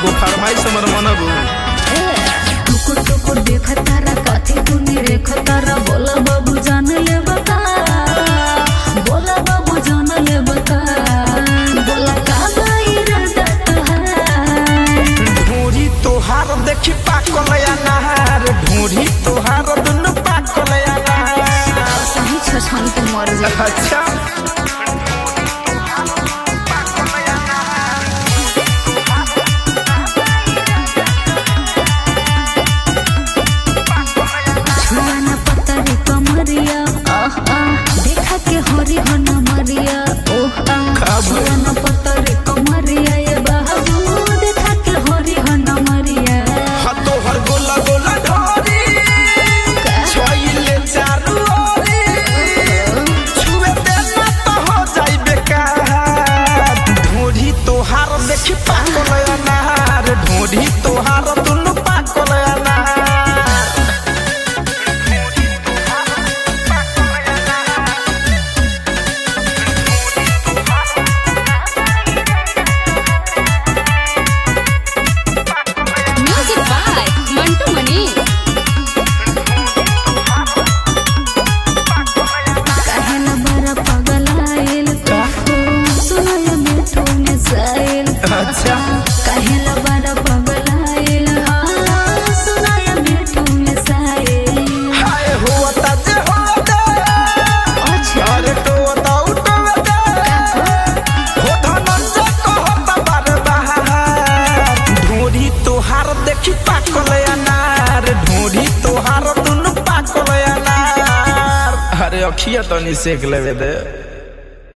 एगो फरमाइश हमर मनबू टुकुर टुकुर देखतारा कथी तूने रेखतारा बोला बाबू जान ले बता बोला बाबू जान ले बता बोला का इरादा तोहार ढोरी तोहार देखी पाकल या नहार ढोरी तोहार दुनु पाकल या नहार सही छछन के मर जा अच्छा छुआना पतरी कमरिया आह आह देखा के हरी हन मरिया ओह आह का बोले? छुआना पतरी कमरिया ये बाबू देखा के हरी हन मरिया हा तोहर गोला गोला ढोरी छोइले चारू ओरी छुए देना तो हो जाई बेकार ढोरी तोहार देखी पाकल या नहार ढोरी तोहार दुनु पाकल या नहार Music by Mantu Mani. काहेला बड़ा पागल आइल सुनाय मिठू में साइल अच्छा काहेला बड़ा पागल आइल सुनाय मिठू में साइल हाय होता जे होता अच्छा अरे तो तो उठवे हो धनंजय कहता बार बार ढोरी तोहार देखी पाकल अनार ढोरी तोहार दुनु पाकल अनार अरे अखिया तनी सेक लेवे दे